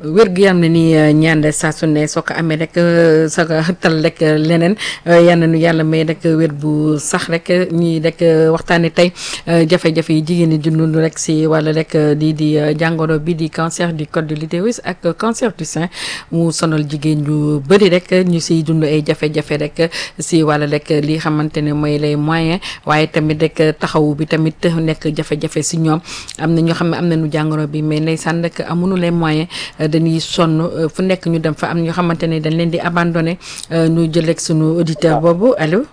wér gu yam ne ni ñaan saa su ne soo ko amee rek sa tal rek leneen yal na nu yàlla may rek wér bu sax rek ñii rek waxtaanee tey jafe-jafe yi jigéen ñi di dund rek si wàll rek lii di jàngoro bi di cancer du col de l'utérus ak cancer du sein mu sonal jigéen ñu bëri rek ñu siy dund ay jafe-jafe rek si wàll rek li xamante ne mooy les moyens waaye tamit rek taxawu bi tamit nekk jafe-jafe si ñoom am na ñoo xam ne am nañu jàngoro bi mais ndeysaan rek amuñu les moyens dañuy sonn fu nekk ñu dem fa am ñoo xamante ne dañ leen di abandonné ñu jël rek sunu auditeur boobu allo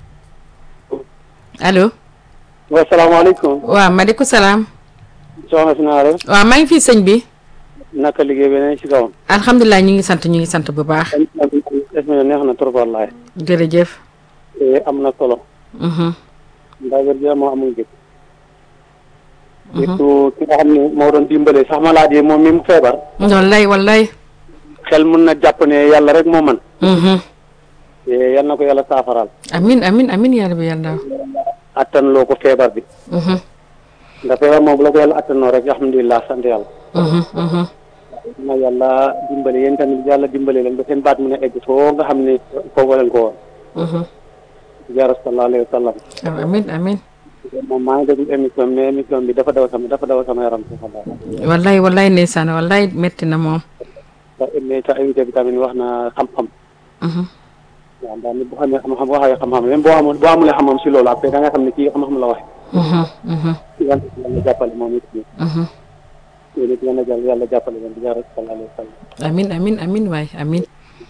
allo. wa salaamaaleykum. waaw maaleykum salaam. soxna si naa def. waaw maa ngi fii sëñ bi. naka liggéey bi ne ci kawam. alhamdulilah ñu ngi sant ñu ngi sant bu baax. def na neex na trop wallaay. jërëjëf. am na solo. ndax wér gi moo amul jëkk. surtout ki nga xam ne moo doon dimbale sax malade yi moom mi mu feebar. wallaay wallaay. xel mun na jàpp ne yàlla rek moo man yal na ko yàlla saafaraal. amin amin amin yaa rabbi yàlla. attan loo ko feebar bi. ndax feebar moom bu la ko yàlla attanoo rek alhamdulilah sant yàlla. na yàlla dimbale yéen tamit yàlla dimbale leen ba seen baat mun a egg foo nga xam ne foofu leen ko woon. jaara sallallahu alayhi wa sallam. amin amin moom maa ngi déglu émission mais émission bi dafa daw sama dafa daw sama yaram si xalaat. wallaay wallaay ndeysaan wallaay metti na moom. sa sa invité bi tamit wax na xam-xam. waaw ndax nit bu xamee xam-xam waxee xam-xam même boo amul boo amulee xam-xam si loolu après da nga xam ne kii xam-xam la waxe yàlla yàlla jàppale moom it nii. yéen it yàlla yàlla jàppale leen di jaarale sallallahu alayhi wa sallam. amin amin amin waay amin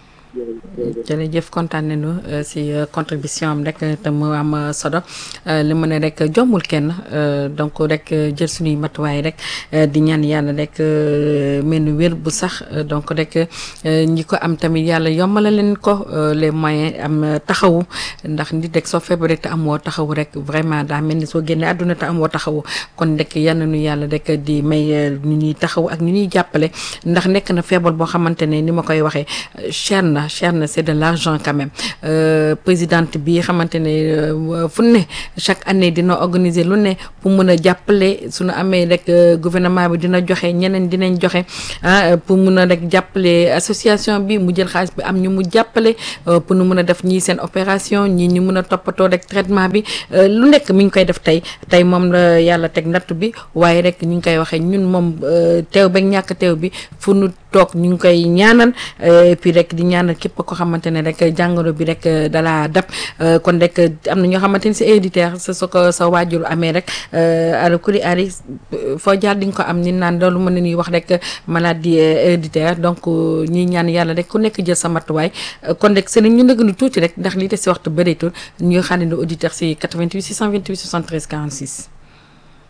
jërëjëf kontaan nañu si contribution am rek te mu am solo li mu ne rek jombul kenn donc rek jël suñuy matuwaay rek di ñaan yàlla rek mel ni wér bu sax donc rek ñi ko am tamit yàlla yombala leen ko les moyens am taxawu ndax nit rek soo feebaree te amoo taxawu rek vraiment daa mel ni soo génnee àdduna te amoo taxawu kon rek yal na nu yàlla rek di may ñu ñuy taxawu ak ñu ñuy jàppale ndax nekk na feebar boo xamante ne ni ma koy waxee cher na cher na c'est de l'argent quand même présidente bi xamante ne fu ne chaque année dina organiser lu ne pour mën a jàppale suñu amee rek gouvernement bi dina joxe ñeneen dinañ joxe ah pour mun a rek jàppale association bi mu jël xaalis bi am ñu mu jàppale pour nu mun a def ñii seen opération ñii ñu mun a toppatoo rek traitement bi lu nekk mi ngi koy def tey tey moom la yàlla teg natt bi waaye rek ñu ngi koy waxee ñun moom teew ba ñàkk teew bi fu nu toog ñu ngi koy ñaanal et puis rek di ñaanal képp ko xamante ne rek jàngoro bi rek dala dab kon rek am na ñoo xamante ni si héréditaire sa sa ko sa waajur amee rek ala kuli ari foo jaar di nga ko am ni naan loolu mën nañuy wax rek maladie héréditaire donc ñi ñaan yàlla rek ku nekk jël sa matuwaay kon rek seen ñu nëgg nu tuuti rek ndax lii des si waxtu bëreetul ñu xaarandi auditeur si 88 628 73 46